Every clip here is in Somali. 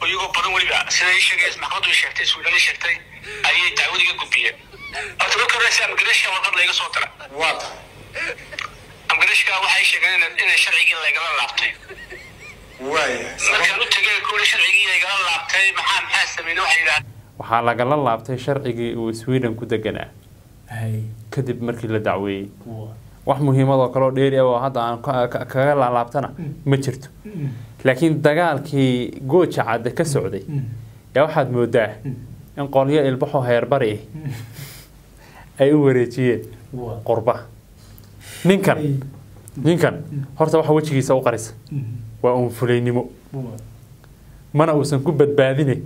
oo iyagoo badan weliba sida ii sheegay maxkamadu sheegtay suudani sheegtay ayay dacwad iga gudbiyeen horta marka horeysa amgareshka warqad layga soo dira waa tahay amgareshka waxay sheegeen in- inay sharcigii laygala laabtay waaya markaan u tegay kuuli sharcigii laygala laabtay maxaa maxaa sameynay waxay yidhahdeen waxaa lagala laabtay sharcigii uu sweden ku deganaa hay kadib markii la dacweeyey waa wax muhiimadoo kaleo dheeri ah oo hadda aan ka- ka- kaga laalaabtana ma jirto laakiin dagaalkii gooja cadde ka socday yaa waxaad moodaa in qolyo ilbaxoo heerbari ah ay u wareejiyeen waa qurba ninkan ninkan horta waxa wejigiisa u qarisa waa uun fulaynimo waa mana uusan ku badbaadine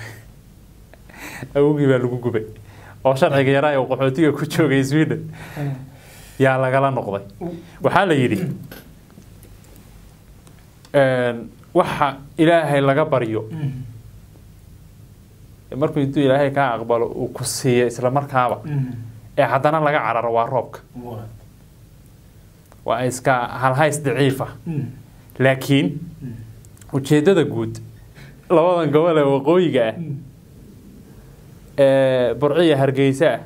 awogii baa lagu gubay oo sharciga yaraa ee qaxootiga ku joogay sweden yaa lagala noqday waxaa la yidhi waxa ilaahay laga baryo markuu intuu ilaahay kaa aqbalo uu ku siiyo isla markaaba ee haddana laga cararo waa roobka waa waa iska halhays daciifa laakiin ujeeddada guud labadan gobol ee waqooyiga ah ee burciya hargeysa ah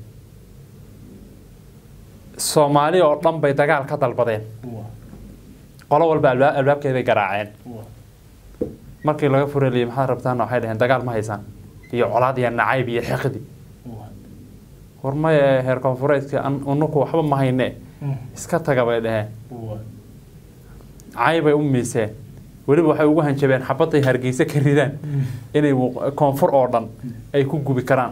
soomaali oo dhan bay dagaal ka dalbadeen waa qolo walba albaab albaabkeeday garaaceen waa markii laga fureliyay maxaad rabtaan waxay dhaheen dagaal ma haysaan iyo colaad iyo nacayb iyo xiqdi waa war maya heer koonfureedka an- unuku waxba ma hayne iska taga bay dhaheen waa caybay u miiseen weliba waxay ugu hanjabeen xabadday hargeysa ka ridaan inay waq- koonfur oo dhan ay ku gubi karaan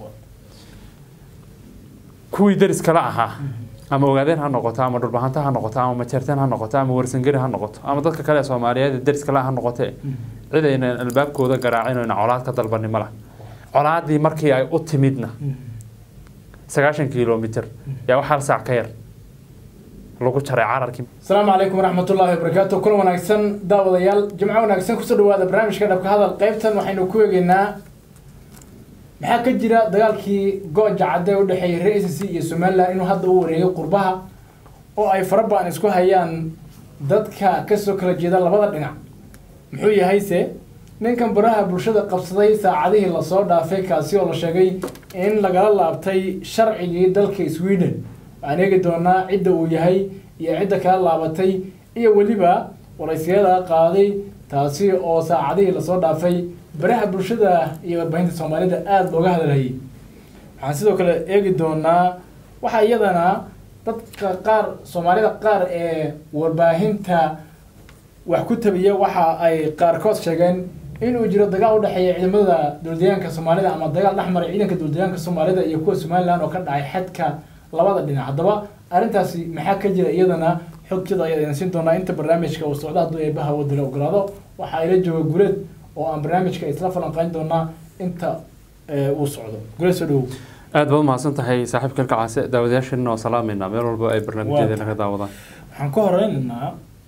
kuwii daris kala ahaa ama ogaadeen ha noqoto ama dhulbahanta ha noqoto ama majeerteen ha noqoto ama warsangeri ha noqoto ama dadka kale ee soomaaliyeed ee daris kale ha noqotee cid aynan albaabkooda garaacin oo aynan colaad ka dalbanin ma laha colaadii markii ay u timidna sagaashan kilomitr yaa wax hal saac ka yar lagu jaray cararkii asalaamu calaykum waraxmatullaahi wabarakaatu kulan wanaagsan daawadayaal jimco wanaagsan kusoo dhawaada barnaamijka dhabka hadal qaybtan waxaynu ku eegeynaa maxaa ka jira dagaalkii gooja cadde u dhexeeyay reer SSC iyo somaliland inuu hadda u wareegay qurbaha oo ay fara badan isku hayaan dadka kasoo kala jeeda labada dhinac muxuu yahayse ninkan baraha bulshada qabsaday saacadihii lasoo dhaafay kaasi oo la sheegay in lagala laabtay sharcigii dalka sweden waxaan eegi doonaa cidda uu yahay iyo cidda kala laabatay iyo weliba waraysiyada qaaday taasi oo saacadihii lasoo dhaafay baraha bulshada iyo warbaahinta soomaalida aada looga hadalhayay waxaan sidoo kale eegi doonaa waxaa iyadana dadka qaar soomaalida qaar ee warbaahinta wax ku tabiya waxa ay qaarkood sheegeen inuu jiro dagaal u dhexeeya ciidamada dowladayaanka soomaalida ama dagaal dhex maray ciidanka dowladayaanka soomaalida iyo kuwa somaliland oo ka dhacay xadka labada dhinac haddaba arrintaasi maxaa ka jira iyadana xogtida ayaa idin siin doonaa inta barnaamijka uu socdo hadduu eebaha wadala ogolaado waxa ayla jooga guleed oo aan barnaamijka isla falanqayn doonaa inta ee, uu socdo guleed soo dhawow aad baad umahadsan tahay saaxiibka ilkacaase daawadayaasheenna oo salaamayna meel walba ay barnaamijyadeena ka daawadaan waxaan ka horeynaynaa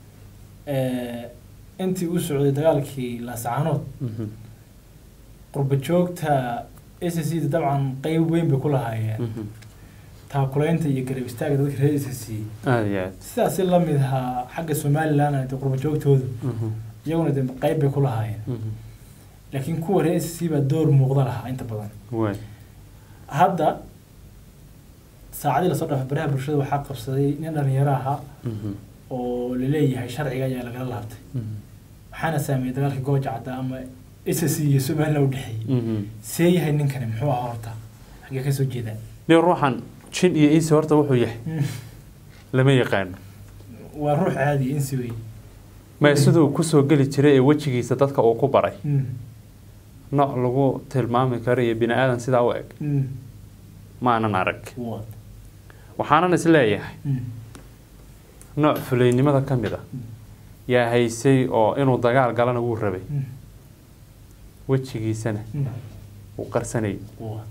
intii uu socday dagaalkii laascaanood Mhm, qurba joogta s c da dabcan qeyb weyn bay ku lahaayeen mhm. taakulaynta iyo garab istaaga dadka reer s c aad iyo aad sidaasi lamid ahaa xagga somaliland de qurba joogtoodu Mhm, iyaguna de qeyb bay ku lahaayeen mhm. laakiin kuwa reer s c baa door muuqda lahaa inta badan waay hadda saacadii lasoo dhaafay baraha bulshada waxaa qabsaday nin dhalinyaro ahaa Mhm, oo laleeyahay sharciga ayaa lagala laabtay mhm, waxaana saameeyey dagaalkii gooja cadda ama s c iyo somaliland u dhexeeyey mhm. see yahay ninkani muxuu ahaa horta xaggee kasoo jeedaa nin ruuxan jin iyo iisi horta wuxuu yahay lama yaqaano waa ruux caadi insi wey ma siduu kusoo geli jiray ee wejigiisa dadka uu ku baray Mm, nooc lagu tilmaami karo iyo bini aadan sidaa u eg mm, ma aanan arag waa, waxaanan is leeyahay mm, nooc fulaynimada ka mid a yaa haysay oo inuu dagaal galana wuu rabay mm, wejigiisana mm, wuu qarsanayay waa,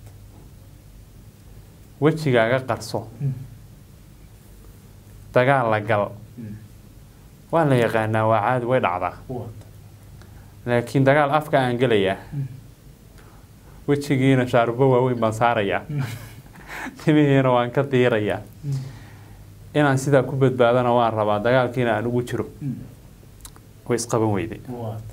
wejigaaga qarso mm, dagaal la gal mm, waa la yaqaanaa waa caadi way dhacdaa waa, laakiin dagaal afka aan gelayaa mm, wejigiina shaarubo waaweyn baan saarayaa mm, timihiina waan ka diirayaa mm, inaan sidaa ku badbaadana waan rabaa dagaalkiina aan ugu jiro mm, way isqaban weyday waa,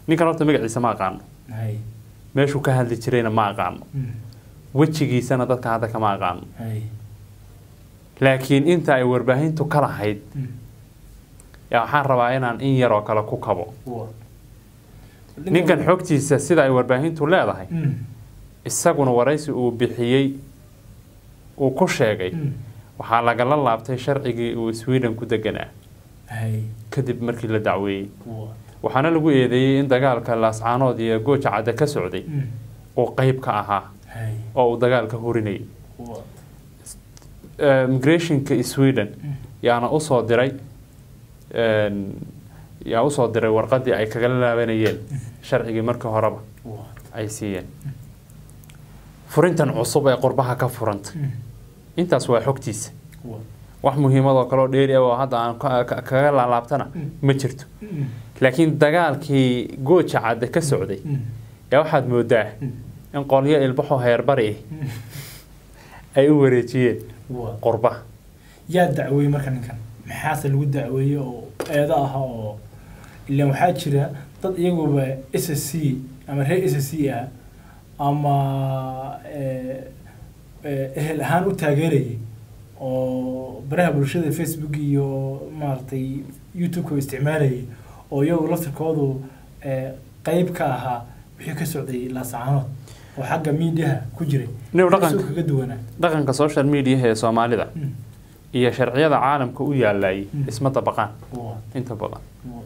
ninkan horta magaciisa ma aqaano hay meeshuu ka hadli jirayna ma aqaano Mm. wejigiisana dadka hadda kama aqaano hay laakiin inta ay warbaahintu ka lahayd Mm. yaa waxaan rabaa inaan in yaroo kale ku kabo Waa. ninkan xogtiisa sida ay warbaahintu leedahay Mm. isaguna waraysi uu bixiyey uu ku sheegay Mm. waxaa lagala laabtay sharcigii uu sweden ku deganaa hay kadib markii la dacweeyey Waa. waxaana lagu eedeeyey in dagaalka laascaanood iyo gooja cadde ka socday Mm. uu qeyb ka ahaa hay oo uu dagaalka hurinayay Waa. Eh, migrationka sweden Mm. yaana usoo diray een, yaa usoo diray warqadii ay kagala laabanayeen sharcigii markii horeba Waa. ay siiyeen furintan cusub ee qurbaha ka furanta Mm. intaas waa xogtiisa Waa. wax muhiimad oo kaleo dheeri ah oo hadda aan ka- ka- kaga laalaabtana Mm. ma jirto Mm. laakiin dagaalkii gooja cadde ka socday Mm. yaa waxaad moodaa Mm. in qolyo ilbaxo heerbari Mm. ah ay u wareejiyeen Waa. qurbaha yaa dacweeyey marka ninkan maxaase lagu dacweeyey oo eedo ah oo ilaan waxaa jira dad iyaguba s s c ama reer s s c ah ama eh, eh, ehel ahaan u taageerayay oo baraha bulshada facebook iyo maaragtay youtube-ka u isticmaalayay oo iyagu laftirkoodu eh, qeyb ka ahaa wixii ka socday laasacaanood oo xagga miidiyaha ku jiray Nin dhaqanka- Isagoo kaga duwanaa dhaqanka social media ee soomaalida Mm. iyo sharciyada caalamka u yaalayay Mm. isma dabaqaan Waa. inta badan Waa.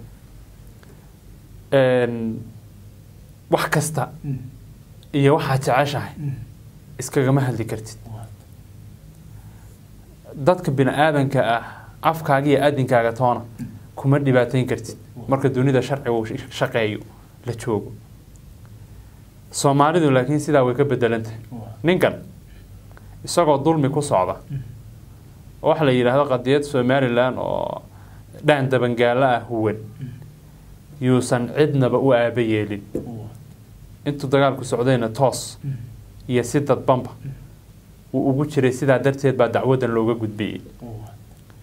Een, wax kasta Mm. iyo waxaad jeceshahay Mm. iskagama hadli kartid Waa. dadka bini aadanka ah afkaaga iyo adinkaaga toona kuma dhibaateyn kartid marka dunida sharciga uu sh- shaqeeyo la joogo soomaalidu laakiin sidaa way ka bedelantahay Waa. ninkan isagoo dulmi ku socda oo waxa la yidhaahdo qadiyad somalilan oo dhaan dabangaalo ah huwan yuusan cidnaba u aaba yeelin Waa. intuu dagaalku socdayna toos Mm. iyo si dadbanba uu ugu jiray sidaa darteed baa dacwadan looga gudbiyey Waa.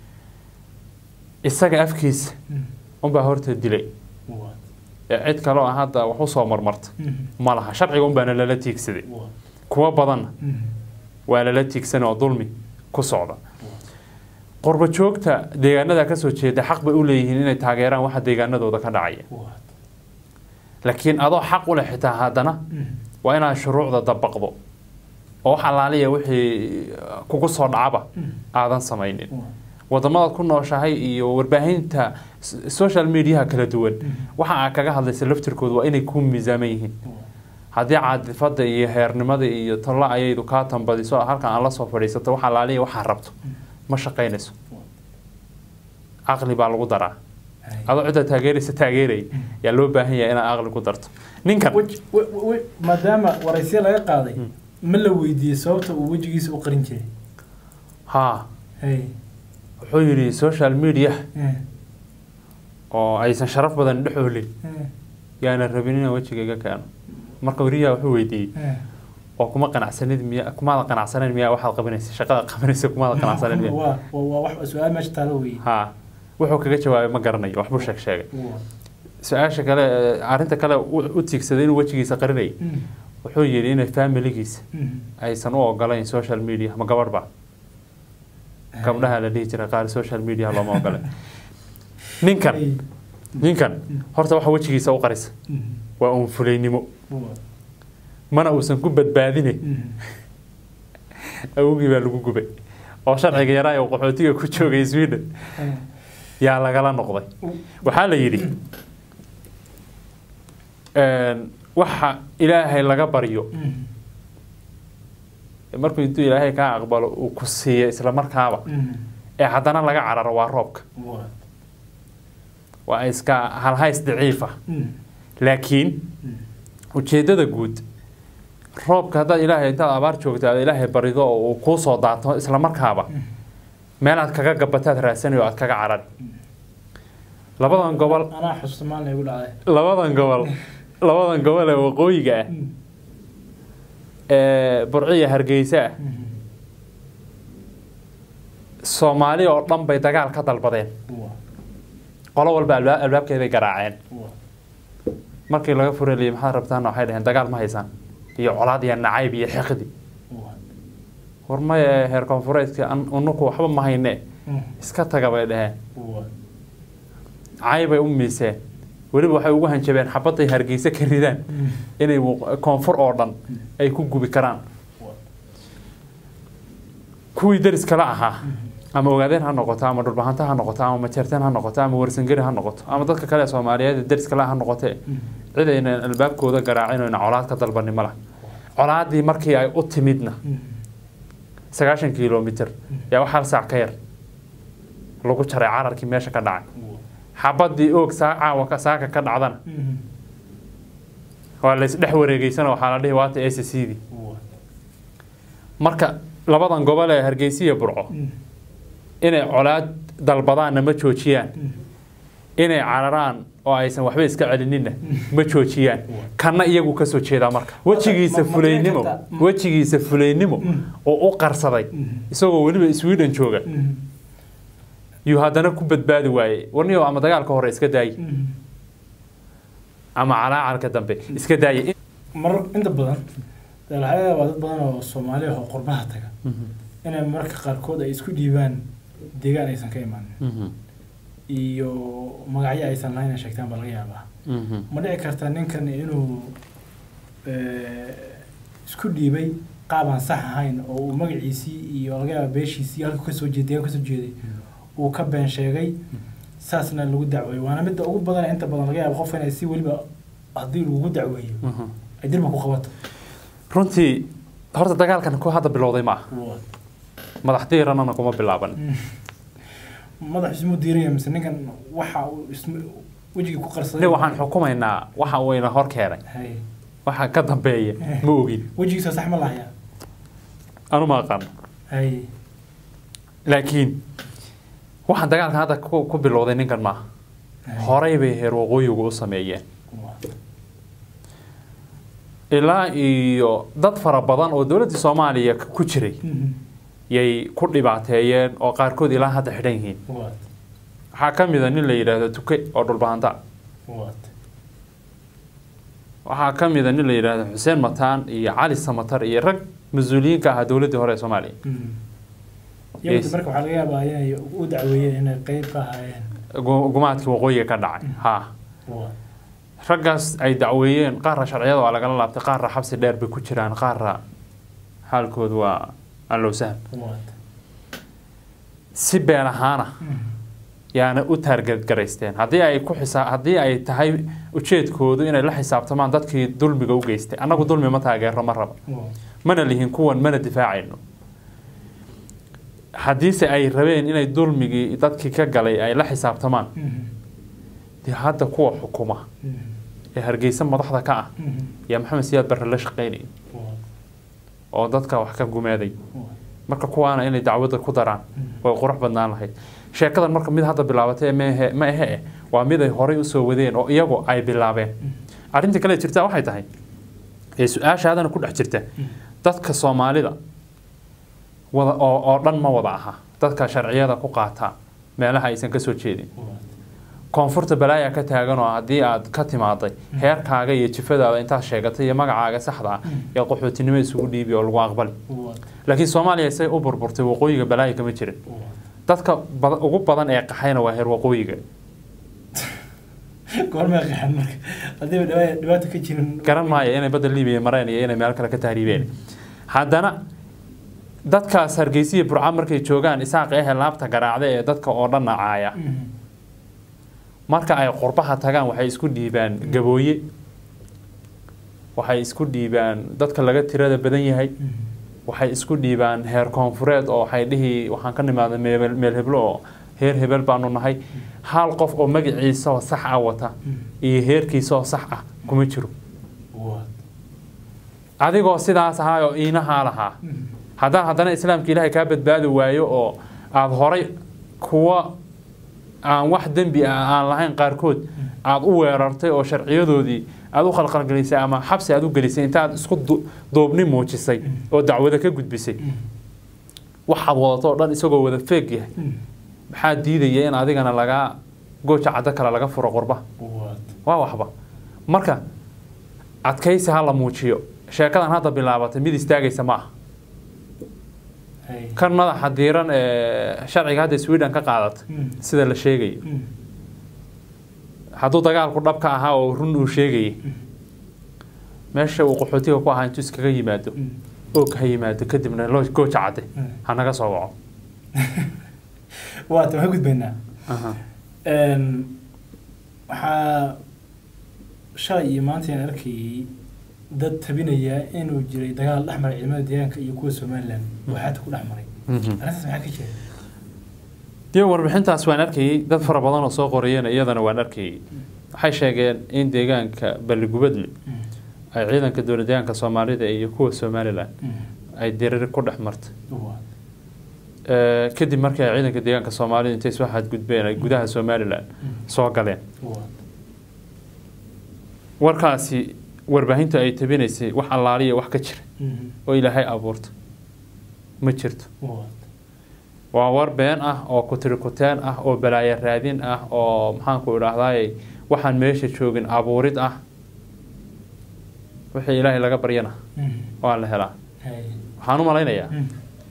isaga afkiisa Mm. unbaa horta dilay Waa. ee cid kaloo ah hadda wax usoo marmarta Mm. ma laha sharciga unbaana lala tiigsaday Waa. kuwo badanna Mm. waa lala tiigsan oo dulmi ku socda qurbo joogta deegaanada kasoo jeeda xaq bay u leeyihiin inay taageeraan waxa deegaanadooda ka dhacaya Waa. laakiin adoo xaq u leh xitaa haddana Mm. waa inaad shuruucda dabaqdo oo wax allaaliya wixii kugu soo dhacaba Mm. aadan samaynin Waa. wadamadaad ku nooshahay iyo warbaahinta s- social mediaha kala duwan Mm. waxa aad kaga hadlaysa laftirkooda waa inay ku miisaaman yihiin Waa. haddii caadifada iyo heernimada iyo talla ayaydu kaa tambadiso halkan aan la soo fadhiisato wax allaaliya waxaa rabto ma shaqaynayso caqli baa lagu daraa Hay. adoo cidda taageeraysa taageeraya yaa loo baahan yahay inaad caqli ku darto ninkan Wej- we- we- we- maadaama waraysiya laga qaaday ma la weydiiyey sababta uu wejigiisa u qarin jiray haa hay wuxuu yidhi social media Eh. oo aysan sharaf badan dhex oolin Eh. yaana rabin inaan wejigayga keeno marka wariyaha wuxuu weydiiyey Eh. oo kuma qanacsanid miya kumaada qanacsaneyn miyaa waxaad qabanaysa shaqada qabanaysa kumaada qanacsaneyn miya waa waa waa wax su-aal meesha taalo weeye haa wuxuu kaga jawaabay ma garanayo waxbuu sheeg sheegay Waa. su-aasha kale ee, arrinta kale u u tiigsaday inuu wejigiisa qarinayay Mm. wuxuu yidhi inay familigiisa Mm. aysan u ogolayn social media ma gabadh ba gabdhaha la dhihi jiray qaar social media looma ogolay ninkan Hay. ninkan horta waxa wejigiisa u qarisa Mm. waa uun fulaynimo Waa. mana uusan ku badbaadine Mm. awogii baa lagu gubay oo sharciga yaraa ee uu qaxootiga ku joogay sweden Eh. yaa lagala noqday waxaa la yidhi een, waxa ilaahay laga baryo Mm. markuu intuu ilaahay kaa aqbalo uu ku siiyo isla markaaba Mm. ee haddana laga cararo waa roobka Waa. waa iska halhays daciifa Mm. laakiin Mm. ujeeddada guud roobka haddaad ilaahay intaad abaar joogto aad ilaahay barido oo uu kuu soo daato isla markaaba meel aad kaga gabataad raadsanayo aad kaga carari labadan gobol anaa xusuusta maalin igu dhacday labadan gobol labadan gobol ee waqooyiga ah Mm. ee burciya hargeysa ah Mm. soomaali oo dhan bay dagaal ka dalbadeen Waa. qolo walba albaab albaabkeeday garaaceen Waa. markii laga fureliyay maxaad rabtaana waxay dhaheen dagaal ma haysaan iyo colaad iyo nacayb iyo xiqdi war maya heer koonfureedka an- unuku waxba ma hayne iska taga bay dhaheen caybay u miiseen weliba waxay ugu hanjabeen xabadday hargeysa ka ridaan inay wuq- koonfur oo dhan ay ku gubi karaan kuwii deris kala ahaa ama ogaadeen ha noqoto ama dhulbahanta ha noqoto ama majeerteen ha noqoto ama warsangeri ha noqoto ama dadka kale ee soomaaliyeed ee deris kale ha noqotee cid aynan albaabkooda garaacin oyna colaad ka dalbanin ma laha colaadii markii ay u timidna sagaashan kilomitr yaa wax hal saac ka yar lagu jaray cararkii meesha ka dhacay xabadii oog saa caawa ka- saaka ka dhacdana waa laysdhex wareegeysana waxaa la dhihi waata a c c dii marka labadan gobol ee hargeysa iyo burco inay colaad dalbadaanna ma joojiyaan inay cararaan oo aysan waxba iska celinina ma joojiyaan kanna iyagu kasoo jeedaa marka wejigiisa ma- ma fulaynimo garan kartaa? wejigiisa fulaynimo oo u qarsaday isagoo weliba sweden jooga yuu haddana ku badbaadi waayey warniyo ama dagaalka hore iska daayi ama calaacarka dambe iska daayi mar inta badan dee waxaa laga yaabaa dad badan oo soomaali ah oo qurbaha taga inay mararka qaarkood ay isku dhiibaan deegaan aysan ka imaanin iyo magacyo aysan lahayn ay sheegtaan baa laga yaabaa ma dhici karta ninkan inuu eh, isku dhiibay qaab aan sax ahayn oo uu magaciisii iyo laga yaaba beeshiisii halku kasoo jeeday deegaan kasoo jeeday uu ka been sheegay saasna lagu dacweeyo waana midda ugu badan inta badan laga yaaba qof inay si weliba haddii lagu dacweeyo ay dirba ku qabato runtii horta dagaalkan ku hadda bilowday ma aha Waa. madax diiranana kuma bilaaban madax ismu diiraya mise ninkan waxa uu ism- wejigii ku qarsaday nin waxaan xukumaynaa waxa uu ina hor keenay Hay. waxa ka dambeeya ma ogin wejigiisa sax ma lahayaa anu ma aqaan hay laakiin waxaan dagaalkan hadda ku ku bilowday ninkan maaha hay. horey bay heer waqooyigu u sameeyeen Waa. ilaa iyo dad fara badan oo dowladdii soomaaliya ku jiray Mhm. yay ku dhibaateeyeen oo qaarkood ilaa hadda xidhan yihiin Waa. waxaa ka mid a nin la yidhaahdo tuke oo dhulbahanta Waa. waxaa ka mid a nin la yidhaahdo xuseen mataan iyo cali samatar iyo rag mas-uuliyiinka ahaa dowladdii hore ee soomaaliya Mhm. Yahuudi Yes. marka waxaa laga yaabaa inay u dacweeyeen inay qeyb ka ahaayeen gu- gumaadkii waqooyiga ka dhacay ha Waa. raggaas ay dacweeyeen qaarra sharciyada waa lagala laabtay qaarra xabsi dheer bay ku jiraan qaarra xaalkoodu waa allow saham Waa. si been ahaana Mhm. yaana u taargetgaraysteen haddii ay ku xisa haddii ay tahay ujeedkoodu inay la xisaabtamaan dadkii dulmiga u geystay annagu dulmi ma taageero ma raba Waa. mana lihin kuwan mana difaacayno haddiise ay rabeen inay dulmigii dadkii ka galay ay la xisaabtamaan Mhm. dee hadda kuwa xukuma Mhm. ee hargeysa madaxda ka ah Mhm. yaa maxamed siyaad barre la shaqaynayay Waa. oo dadka wax ka gumaaday Waa. marka kuwaana inay dacwadda ku daraan Mhm. way qurux badnaan lahayd sheekadan marka mid hadda bilaabatay mehe ma ahe eh waa mid ay horey usoo wadeen oo iyagu ay bilaabeen arrinta kale jirta waxay tahay ee su-aashaadana ku dhex jirta dadka soomaalida wada oo, oo dhan ma wada aha dadka sharciyada ku qaata meelaha aysan kasoo jeedin Waa. koonfurta balaaya ka taagan oo haddii aad ka timaaday heerkaaga iyo jifadaada intaad sheegatay iyo magacaaga saxda ah ee qaxootinimo isugu dhiibi oo lagu aqbali Waa. laakiin soomaaliya say u burburtay waqooyiga balaaya kama jirin Waa. dadka bad- ugu badan ee qaxayna waa heer waqooyiga goorma qaxan marka haddiiba dhiba- dhibaato ka jirin garan maayo inay badda libiya mareen iyo inay meel kale ka tahriibeen haddana dadkaas hargeysiya burca markay joogaan isaaq ehe laabta garaacda ee dadka oo dhan nacaaya Mhm. marka ay qurbaha tagaan waxay isku dhiibaan gabooye waxay isku dhiibaan dadka laga tirada badan yahay Mhm. waxay isku dhiibaan heer koonfureed oo waxay dhihi waxaan ka nimaaday meel meel heblo oo heer hebel baanu nahay hal qof oo magaciisa oo sax ah wata iyo heerkiisa oo sax ah kuma jiro Waa. adigoo sidaas ahaa oo iinahaa lahaa Mhm. haddaan haddana islaamka ilaahay kaa badbaadi waayo oo aada horay kuwa aan wax dembi ah aan lahayn qaarkood aada u weerartay oo sharciyadoodii aada u khalkhalgelisay ama xabsi aada u gelisay intaad isku du- duubni muujisay oo dacwada ka gudbisay waxaad wadato oo dhan isagoo wada feeg yahay Mhm. maxaa diidaya in adigana lagaa gooja caddo kale laga furo qurba Waa. waa waxba marka adkaysi ha la muujiyo sheekadan hadda bilaabatay mid istaagaysa ma aha Hay. kan madaxa diiran ee sharciga hadda sweden ka qaadata Mm. sida la sheegayo Mm. hadduu dagaalku dhab ka ahaa oo run uu sheegayay meesha uu qaxootiga ku ahaa intuu iskaga yimaado Mm. og ha yimaado kadibna loo gooja cadde Mm. ha naga soo waco waata waxaan gudbaynaa Aha. Een, waxaa shalay iyo maanta aan arkayay dad tabinaya inuu jiray dagaal dhex maray ciidamada deegaanka iyo kuwa somalilan oo xaata ku dhex maray Mhm. arrintaas maxaa ka jira dee warbixintaas waan arkayay dad fara badan oo soo qorayeen iyadana waan arkayay waxay sheegeen in deegaanka balligubadle Mm. ay ciidanka dowlad deegaanka soomaalida iyo kuwa somalilan Mm. ay diriri ku dhex martay Waa. Eh, kadib markii ay ciidanka deegaanka soomaalida intay soo xadgudbeen ay gudaha somalilan Mm. soo galeen Waa. warkaasi warbaahinta ay tabinaysay wax allaaliya wax ka jira Mhm. oo ilaahay abuurta ma jirto Waa. waa war been ah oo kutirikuteen ah oo balaayo raadin ah oo maxaanku idhaahdaay waxaan meesha joogin abuurid ah wixii ilaahay laga baryana Mhm. waa la helaa Hay. waxaan u malaynayaa Mm.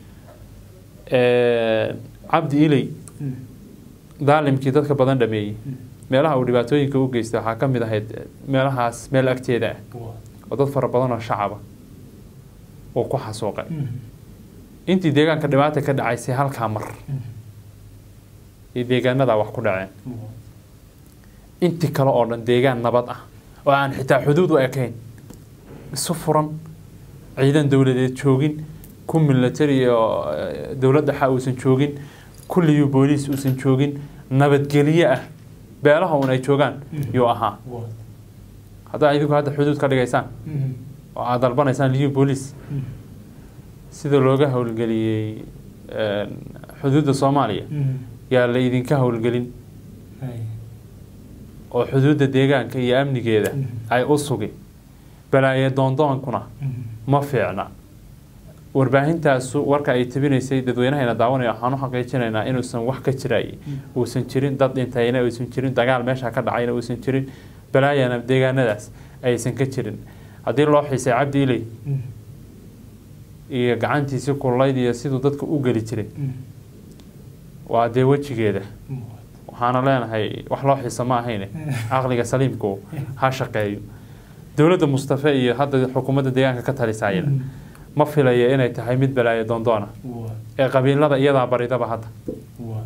cabdi iley Mm. daalimkii dadka badan dhameeyey Mm. meelaha uu dhibaatooyinka u geystay waxaa ka mid ahayd meelahaas meel agteeda ah Waa. oo dad fara badan oo shacaba uu ku xasuuqay Mhm. intii deegaanka dhibaata ka dhacaysay halkaa mar Mhm. iyo deegaanadaa wax ku dhaceen Waa. intii kale oo dhan deegaan nabad ah oo aan xitaa xuduud u ekayn isu furan ciidan dowladeed joogin ku military oo eh, dowlad dhexa uusan joogin kulliyu booliis uusan joogin nabadgelyo ah beelaha un ay joogaan Mhm. yuu ahaa Waa. haddaa idinku hadda xuduud ka dhigaysaan Mhm. oo aad dalbanaysaan liyu booliis Mhm. sida looga howlgeliyey eh, xuduudda soomaaliya Mhm. yaa la idinka howlgelin Hay. oo xuduudda deegaanka iyo amnigeeda Mhm. ay u sugi balaaye doondoonkuna Mhm. ma fiicna warbaahintaasu warka ay tabinaysay dadweynahayna daawanaya waxaan u xaqiijinaynaa inuusan wax ka jirayay uusan jirin dad dhintayna uusan jirin dagaal meesha ka dhacayna uusan jirin balaayana deegaanadaas aysan ka jirin haddii loo xiisay cabdi iley Mhm. iyo gacantiisii kullayd iyo siduu dadka u geli jiray Mhm. waa dee wejigeeda Waa. waxaana leenahay wax loo xiisa ma ahayne caqliga saliimku ha shaqeeyo dowladda mustafe iyo hadda xukuumadda deegaanka ka talisaayana Mhm. ma filaya inay tahay mid balaayo doondoona Waa. ee qabiilada iyadaa baridaba hadda Waa.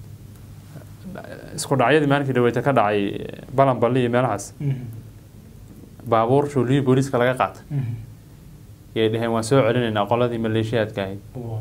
isku dhacyadii maalinkii dhaweyta ka dhacay balan balli iyo meelahaas Mhm. baabuur shuuliyii booliiska laga qaatay Mhm. yay dhaheen waan soo celinaynaa qoladii maleeshiyaadka ahayd Waa.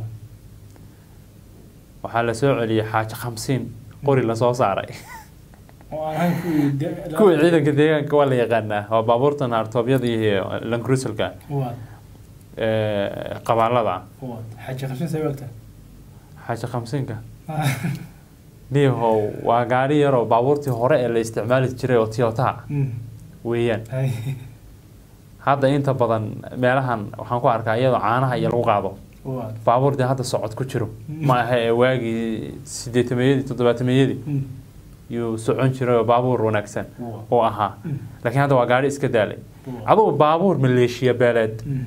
waxaa la soo celiyey xaaji khamsiin qori lasoo saaray oo aan ahayn kuwii de- kuwii ciidanka deegaanka waa la yaqaanaa waa baabuurta naartoobyada iyo lankruselka Waa. qabaalada Waa. xaji qabsin say wagta xaaji khamsiinka niyahow waa gaari yaroo baabuurtii hore ee la isticmaali jiray oo tiyotaha weeyaan Hay. hadda inta badan meelahan waxaan ku arkaa iyadoo caanaha iyo lagu qaado Waa. baabuur dee hadda socod ku jiro Mm. ma aha ee waagii sideetameeyadii toddobaatameyadii Mhm. yuu socon jiray oo baabuur wanaagsan Waa. oo ahaa Mm. laakiin hadda waa gaari iska daalay Waa. adugu baabuur maleeshiya beeleed Mhm.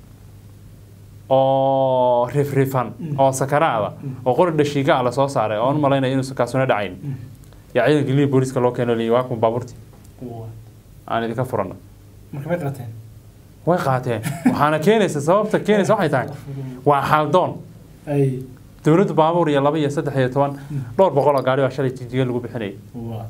oo rifrifan Mm. oo sakaraada Mm. oo qori dhashiiga ah lasoo saaray oon u malaynaya inuusan kaasuna dhacayn Mhm. yaa ciidanka liya booliiska loo keeno liya waa kun baabuurtii Waa. aan idinka furano marka may qateen way qaateen waxaana keenaysa sababta keenaysa waxay tahay waa xaaldoon ay dowladdu baabuur iyo laba iyo saddex iyo toban dhowr boqol oo gaari waa shalay jijiga lagu bixinayay waa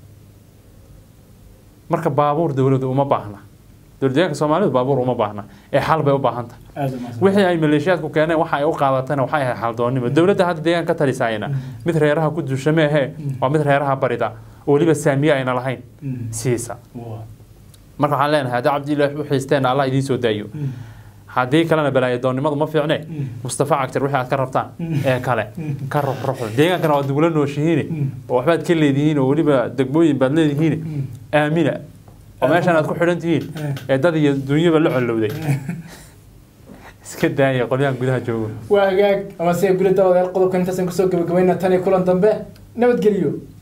marka baabuur dowladdu uma baahna dowladdeegaanka soomaalidu baabuur uma baahna ee xal bay u baahan tahay aad u mahadsan wixii ay maleeshiyaadku keeneen waxa ay u qaadatana waxay ahayd xaldoonnimo dowladda hadda deegaanka ka talisaayna mid reeraha ku dusha meehe waa mid reeraha barida oo weliba saamiye ayna lahayn Mhm. siisa waa marka waxaan leenahay haddii cabdillahi u xiisteenna allah idiin soo daayo Mhm. haddii kalena balaayadoonnimadu ma fiicne Mm. mustafa cagtar wixii aad ka rabtaan Mm. ee kale Mm. ka ruxruxda deegaankana waad nagula nooshihiine Mm. oo waxbaad ka leedihiin oo weliba degmooyin baad leedihiin Mm. aamina oo meeshan aad ku xidhan tihiin Mm. ee dad iyo dunyaba la collowday iska daaya qolyahan gudaha joogo waa hagaag ama se guli dabadeed qodobkan intaasaan kusoo gabagabayna tan iyo kulan dambe nabadgeliyo